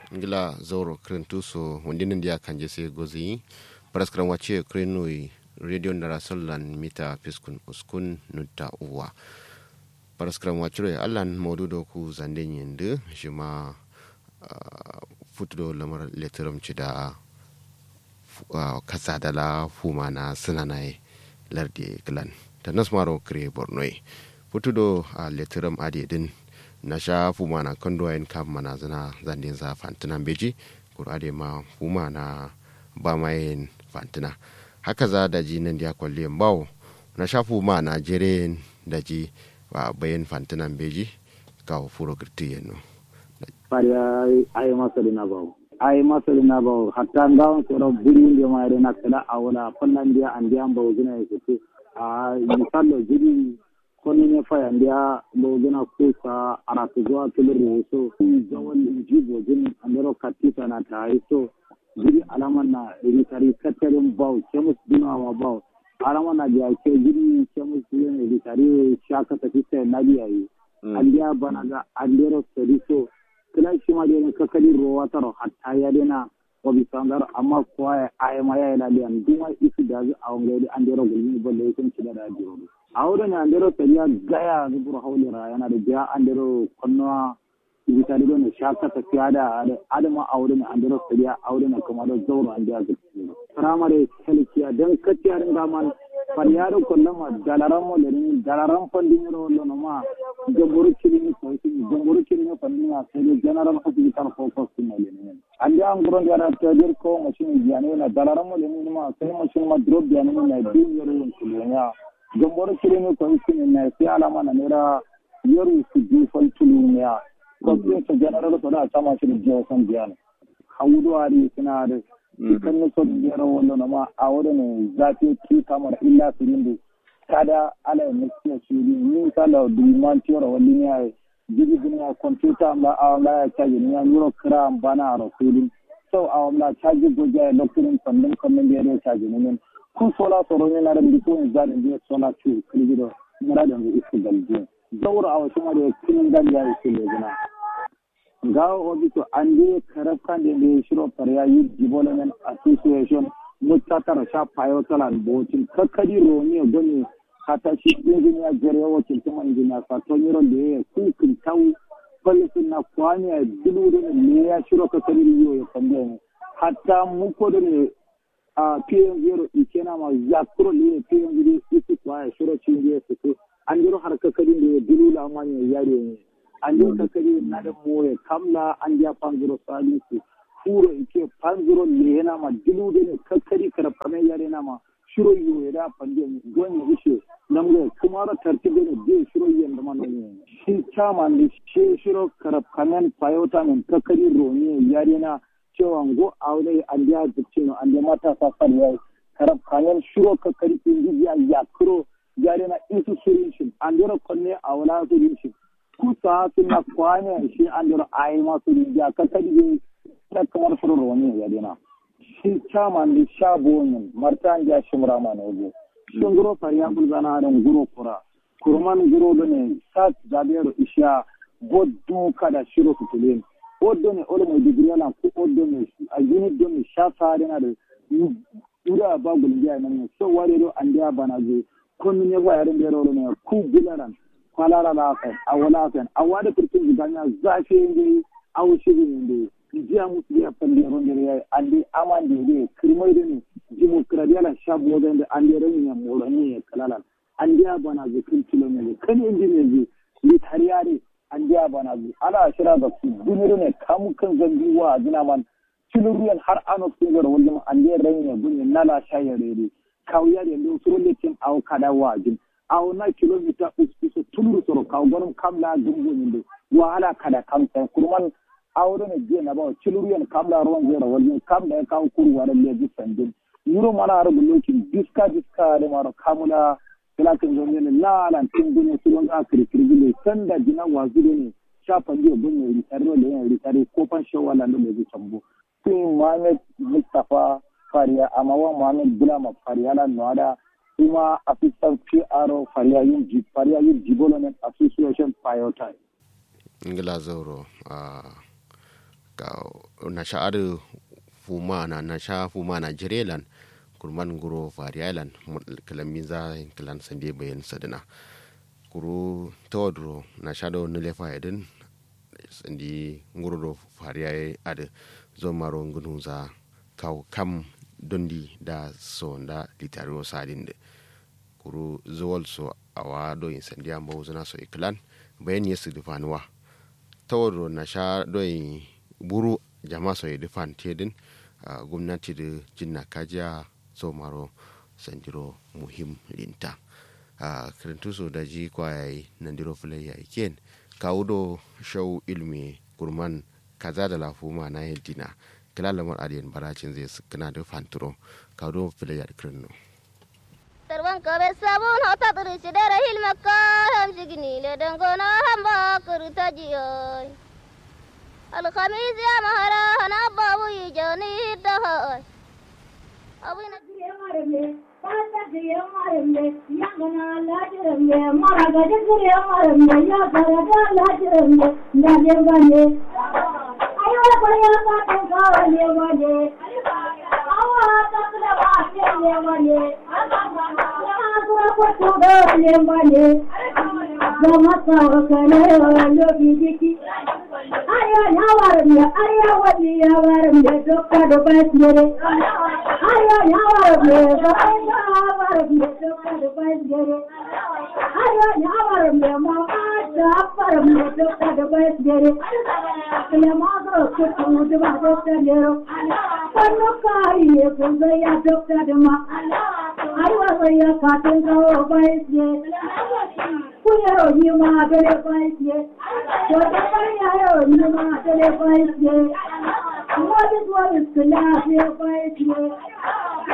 ngila zoro krentuso wondinin dia kanje se gozi paraskram wache krenui radio ndara sollan mita piskun uskun nutta uwa paraskram wachure allan modudo ku zande nyende shima uh, futudo lamar letteram cida uh, kasa dala fuma na sinanai lardi glan ta nasmaro kre bornoi futudo a uh, letteram adi din na sha fuma na kando yin kam mana zana zandin za fantina beji kurade ma fuma na ba mayin fantina haka za da ji nan dia kwalle bawo na sha fuma na jere da ji ba bayan fantina beji ka furo girti yeno pari ay masali na bawo ay masali na bawo hatta ngawon soro buri ndi ma re na kala awala fallan dia andi an bawo gina yake a misallo jiri koni ne faya ndia bogina kusa aratu zuwa kilir so zawon jibo jin andero katita na ta so jiri alaman na ritari katarin bau kemus dina wa bau alaman na biya ke jiri kemus yin ritari shaka tafi sai na biya yi andiya bana ga andero sari so kila shi ma dai kakali rowa taro hatta ya dena wabi sangar amma kuwa ya ayama ya yi laliyan duma isi da zai a wangari andero gulmi balle ya kun ci da da jiro a wurin andero sariya gaya zubur haulira yana da biya andero kwannuwa ibitari don shaka tafiya da adama a wurin andero sariya a wurin kuma da zauro an biya zuci firamare helkiya don kaciyar gaman faryaro kollama dalaran mo lerin dalaran pandin ro lono ma jamburu kirini ko sini jamburu kirini pandin a sai general hospital focus ne lenin ande an guron da ta dir ko machine jani na dalaran mo lenin ma sai machine ma drop jani na din yoro yin kulenya jamburu kirini ko sini na sai alama na nera yoru su ji fal tulunya ko sai general to da sama shi da san jani hawudo ari suna da kan ne so biyar wannan na ma a wurin zafi ki kamar illa sirindu kada ala ne ke shi ni kala duman tiyoro wani ne jigi dunya computer ma a la ya caji ni ya euro kram bana rasulin so a la caji goja lokacin sandan kan da ya caji ni kun sola soro ne na da biko ne za da je sola ci kilido mura da isu galje daura a wasu ma da kin dan ya isu lejina gawo hobi to ande karafkande nde shiro parya youth development association mutatara sha payo talan botin kakadi roni goni hata shi engineer jere wacin tuma engineer sa to nyiro de ku kin taw polisin na kwani a dulu de ne ya shiro kakadi riyo ya kande hatta mu ko de ne a pm zero ikena ma yakuro le pm zero isi kwa shiro chinje su an jiro har kakadi de dulu la manya yare ne an yi kakari na da moye kamla an ya panzuro salisu furo ike panzuro ne yana ma dilu da ne kakari karfame yare na ma shiro yi ya da panje gonye ishe nan ga kuma ra tartibe ne bai shiro yi da ma ne shi chama ne shi shiro karfame payota ne kakari roni yare na cewa go aure an ya zuci no an ya mata sa far yayi karfame shiro kakari kin ya ya kuro yare na isu shirin shi an dora konne a wala shirin shi kusa suna kwane shi an dora ayi masu rijiya ka kadi ta kamar furor wani ya dina shi chairman da sha bonin martan ja shimra ma na ogo shin guro fariya bulzana da guro kura kurman guro da ne sat zabiyar isha boddu kada shiro fitulin oddo ne olo mai digiri yana ku oddo ne a unit do ne sha fare na da ura ba gulbiya nan ne so ware do an dia bana zo kun ne ba yarin da ro ne ku bilaran kwalara lafen a walafen a wada kurkin ziganya zafi inde a wuce inde jiya musu ya falle ron da yayi ande aman da ne kirmai da ne demokradiyala shabu wajen da ande ran ya morani ya kalalan ande ya bana zikin kilomita kan indi ne ji ni tariyare ande ya bana zu ala shira da su duniru ne kamu kan zambi wa zina man kiluriyan har ano singar wajen ande ran ya gunye nala shayarere kawya da ndo surolle tin aw kada wajin aw na kilomita uskiso tulur soro kaw gonum kamla gumgo nyinde wala kada kam tan kurman awro ne je na ba kiluriyan kamla ron zero wajin kamla kaw kuru wala le sandin yuro mana ar bulokin diska diska da maro kamula kila kan zo ne la lan tin dune sulon ga kiri kiri le sanda jina wazure ne shafa je gunne ri tarro le ri tare ko fan shawala da le tambo tin Mohamed Mustafa Fariya amma wa Mohamed Bulama Fariya la noada kuma assistant PRO Fariya yin Fariya yin Development Association Piotai. Ngila zauro a na sha'ar fuma na na sha fuma na jirelan kurman guro fariyalan kalamin za kilan sande bayan sadina kuru tawadro na sha da wani lefa yadin sandi nguro fariyaye ade zo maro ngunu za kaw kam dondi da so da litaro sadin de kuru zuwal so awa do in sandi amba uzuna so iklan bayan yesu dufanuwa tawadro na sha do buru jama so dufan tedin uh, gwamnati da jinna kajiya so maro sanjiro muhim linta uh, kirintu so da ji kwayayi nandiro fulai ya iken kawudo shau ilmi kurman kaza da lafuma na yadina kila lamar adiyan baracin zai kana da fanturo kawudo fulai ya kirno tarban kabe sabun hota turi sidara hilmakka ham sigini le dangona hamba kurta jiyoy الخميس يا مهرا أنا بابو يجوني دهوي أبونا Ayo nyawaramya, ayo wadi yawaramya, dokka dokka sire. Ayo nyawaramya, ayo nyawaramya, dokka dokka sire. Ayo nyawaramya, mama jawaramya, dokka dokka sire. Kaya mago kutu dwa dokka nero. Kanu kariye kuzaya dokka dama. Ayo saya katen kau baisye. Kuyero nyuma dele baisye. Wata kaya nyuma dele baisye. What is what is the last year by